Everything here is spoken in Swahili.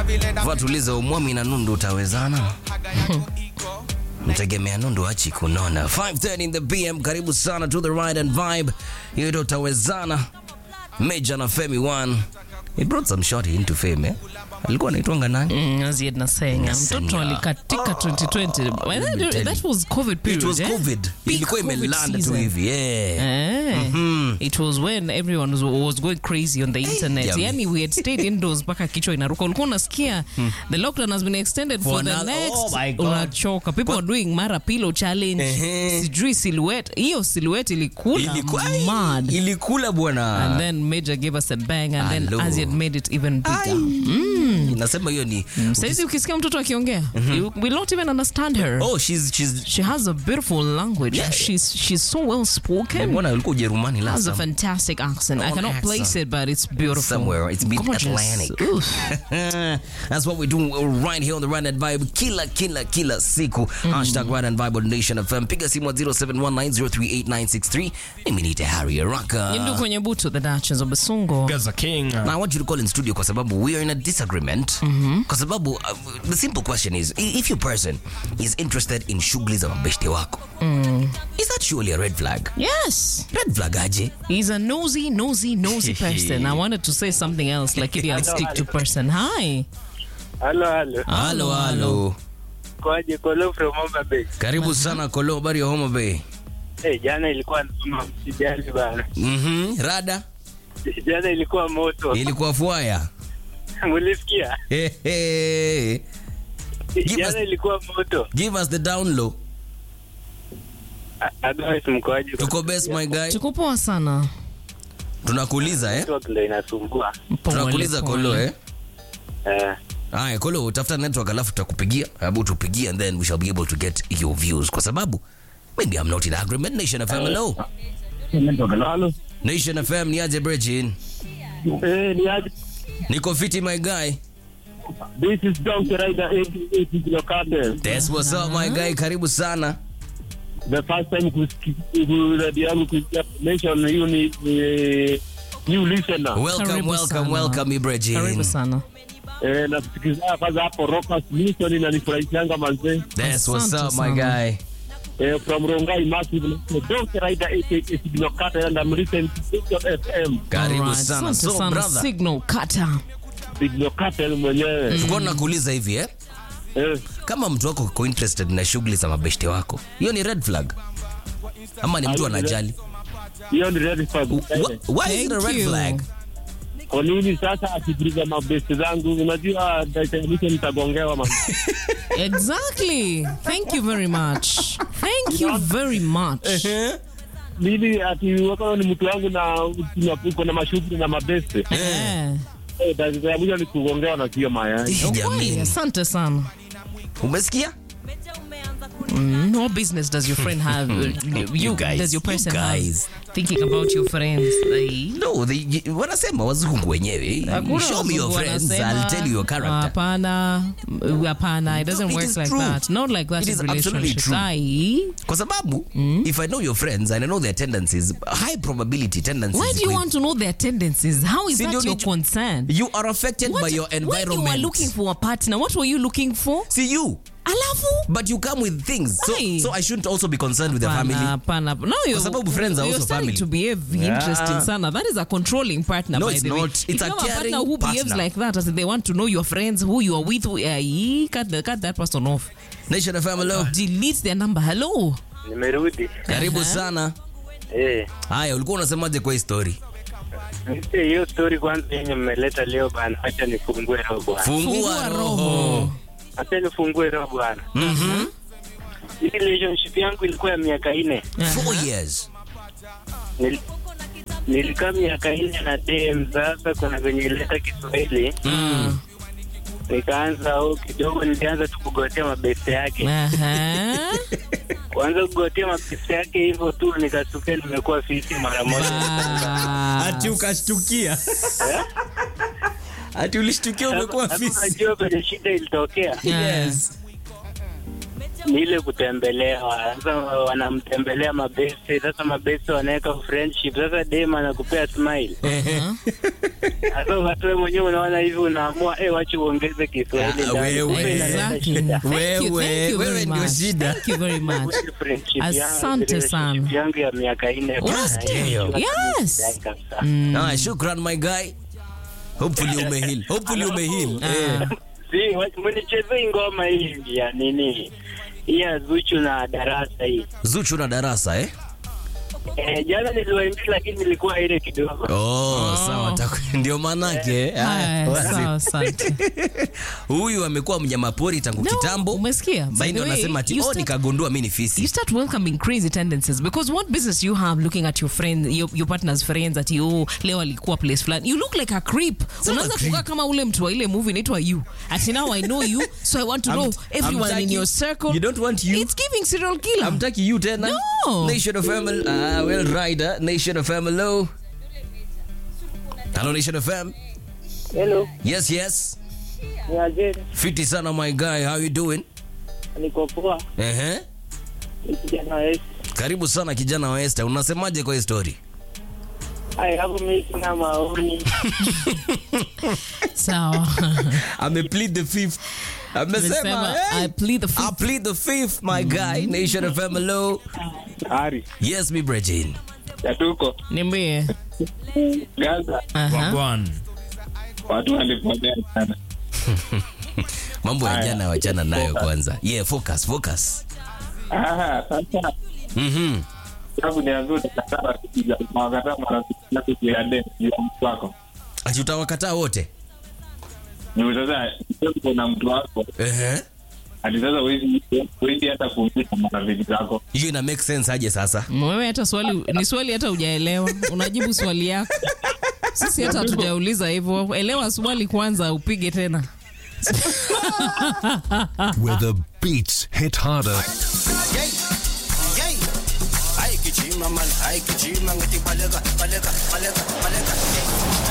Vatuliza umwami na nundu utawezana. Mtegemea nundu achi kunona. 5:30 in the PM, karibu sana to the ride and vibe. Hiyo ndio utawezana. Major na Femi One. He brought some shot into fame, eh? Alikuwa anaitwanga nani? Mm, as yet nasenga Nasenga. mtoto alikatika 2020 Well, let me that, tell that you. was covid period It was eh? COVID. Peak Ilikuwa COVID imelanda tu season. hivi. Yeah. Eh, It was when everyone was, was going crazy on the internet. jamani. Yani we had stayed indoors mpaka kichwa inaruka. Ulikuwa unasikia the lockdown has been extended for, For the another- next. oh my God. Unachoka. People are doing mara pillow challenge. Ehe. Sijui silhouette. Hiyo silhouette ilikula Ilikuwa ai, mad. Ilikula bwana. And then Major gave us a bang and then Hello. Aziad made it even bigger. Nasema hiyo ni Saizi ukisikia mtoto akiongea, you will not even understand her. Oh, she's she's She has a beautiful language. Yeah. She's she's so well spoken. Mbona ulikuwa Ujerumani last has a time? fantastic accent. I Own cannot accent. place it, but it's beautiful. Somewhere. It's Gorgeous. mid-Atlantic. Oof. That's what we do right here on the Run and Vibe kila kila kila siku. Hashtag Run and Vibe on Nation FM. Piga simu wa 0719038963. Mimi ni Harry Araka. Yindu kwenye butu the Duchess of Basungo. Gaza King. Now I want you to call in studio kwa sababu we are in a disagreement. Kwa sababu uh, the simple question is i- if your person is interested in shughuli za mabeshte wako. Is that surely a red flag? Yes. Red flag aje? He's a nosy, nosy, nosy person. I wanted to say something else, like if I'll stick to person. Hi. Halo, halo. Halo halo. Kwaje Kolo from Homa Bay? Karibu sana Kolo, habari ya Homa Bay. Eh, jana ilikuwa noma, msijali bana. Mhm. Rada Jana ilikuwa moto. ilikuwa fuaya. Mulisikia? Hey, hey. Give Jana us- ilikuwa moto. Give us the down low. A- Otherwise mkoaje? Tuko best my guy. Tuko poa sana. Tunakuuliza eh? Network ndio inasumbua. Pole, Tunakuuliza pole. Kolo eh? Eh, Haya Kolo, utafuta network alafu tutakupigia. Hebu tupigie and then we shall be able to get your views kwa sababu maybe I'm not in agreement. Nation FM hello. Halo. Nation FM ni aje Bridgin? Eh, ni aje? Niko fiti my guy. This is Donkey Rider 88 kilo cartel. That's what's up my guy. Karibu sana. The first time kusikia radio yangu kusikia nation hiyo ni ni new listener. Welcome, Karibu welcome, sana. welcome Ibrahim. Karibu sana. Eh, nasikiliza kwanza hapo Rockers Mission inanifurahisha manze. That's what's Asante up my sana. guy. Uh, from Rongai Massive, Donkey Rider 88 Signal Carter, and I'm listening to Signal FM. Karibu Alright, sana. asante So sana. brother, Signal kata. Signal Carter mwenyewe. tulikuwa tunakuuliza hivi eh? Eh, Kama mtu wako uko interested na shughuli za mabeshte wako, hiyo ni red flag ama ni mtu Hiyo ni anajali? hiyo ni red flag. Wh- Why is it a Thank red you. flag? Kwa nini sasa akipiliza mabesti zangu? Unajua dakika nitagongewa man. Exactly. Thank you very much. Thank you very much. Mimi ati wako ni mtu wangu na uko na mashughuli na mabesti. Eh. Eh, dakika ya mwisho ni kugongewa na sio mayai. Eh, Kweli, Jamani, asante sana. umesikia? Mm, what business does your friend have? you, You guys, does your you person guys. have thinking about your friends? Like, No, they, wanasema wazungu wenyewe. hakuna Show me your wazungu friends, wanasema, I'll tell you your character. Hapana, mm, hapana, it doesn't No, it work is like true. that. Not like that It in is absolutely relationships. true. Ai, Kwa sababu if I know your friends and I know their tendencies, high probability tendencies. why do you ziko want to know their tendencies? How is Si that ndio your ni- concern? You are affected What, by your when you were environment. looking for a partner, what were you looking for? See you, Alafu? but you come with things. So, Aye. so I shouldn't also be concerned with the family. Hapana, hapana. No, you sababu friends are you're also starting family. to behave Yeah. interesting sana. That is a controlling partner, No, by it's the way. not. If It's you a have a partner caring who behaves partner. like that, as in they want to know your friends, who you are with, who, uh, cut, the, cut that person off. Nation FM, hello. Delete their number. Hello. Nimerudi. Karibu sana. Eh. Haya, ulikuwa unasemaje kwa hii story? Nipe hiyo story kwanza yenye mmeleta leo bana. Acha nifungue roho bwana. Fungua Fungua roho. roho. Acha nifungue roho bwana. Mhm. Hii relationship yangu ilikuwa ya miaka nne. Four years. Nil, nilikaa miaka nne na dem. Sasa kuna venye ileta Kiswahili Mm. nikaanza au kidogo, nilianza tu kugotea mabeste yake. Aha. Kwanza kugotea mabeste yake hivyo tu, nikasukia nimekuwa fisi mara moja. Bas. ukashtukia. Ati ulishtukia umekuwa Sasa fisi. unajua penye shida ilitokea. Yes. ni ile kutembelewa. Sasa wanamtembelea mabeste, sasa mabeste wanaweka friendship. Sasa dem anakupea smile. Sasa watu wewe mwenyewe unaona hivi, unaamua eh, wacha uongeze Kiswahili Ah, ndani. wewe. Kumbe inaleta Exactly. shida. Thank you, Wewe, thank you wewe very ndio much. shida. Thank you very much. Friendship yangu, Asante relationship sana. yangu ya miaka nne. Unasikia hiyo? Yes. Kabisa. Ah, shukran my guy. Hopefully umeheal. Hopefully umeheal. Eh. Si, wa- mnichezee ngoma hii ya nini? Hii ya Zuchu na Darasa hii. Zuchu na darasa eh? Eh, jana niliwaimbia lakini nilikuwa ile kidogo. Oh, sawa taku- ndio manake. Haya, Haya, sawa, asante. Huyu amekuwa mnyamapori tangu No, kitambo. umesikia? By Sasa the ndio way, anasema ati you oh, start- nikagundua mimi ni fisi. you start welcoming crazy tendencies because what business you have looking at your friend your, your partner's friends at you leo alikuwa place fulani you look like a creep unaanza creep. kukaa kama ule mtu wa ile movie inaitwa you ati now i know you so i want to I'm- know I'm everyone in taking- your circle You don't want you? it's giving serial killer Amtaki you tena? No. Nation of FM. Ah, well rider. Nation of FM. Hello. Hello Nation of FM. Hello, Yes, yes. ni aje? Fiti sana my guy. How you doing? Niko poa. Ehe. Ni kijana wetu. Karibu sana kijana wa Esther. Unasemaje kwa hii story? Ai, hapo mimi sina maoni. sawa Ame plead the fifth. Amesema, Amesema, hey, I plead the I fifth. plead the fifth, my guy. Nation of FM. Hello. Ari, Yes, mi Bregin. yatuko. niambie Gaza, Aha. watu walipotea sana. Mambo ya Aya. jana wachana nayo kwanza. Yeah, focus, focus. Ah, sasa Mhm. sababu ni nzuri sana kuja kuangalia marafiki zako ya deni juu ya mtu wako. Ati utawakataa wote? Juu sasa uko na mtu wako, Ehe. hadi sasa huwezi huwezi hata kuuliza marafiki zako. Hiyo ina make sense aje sasa? wewe hata swali ni swali hata hujaelewa unajibu swali yako sisi hata hatujauliza hivyo elewa swali kwanza upige tena where the beats hit harder Ay, kichima man, ay, kichima ngati balega, balega, balega, balega.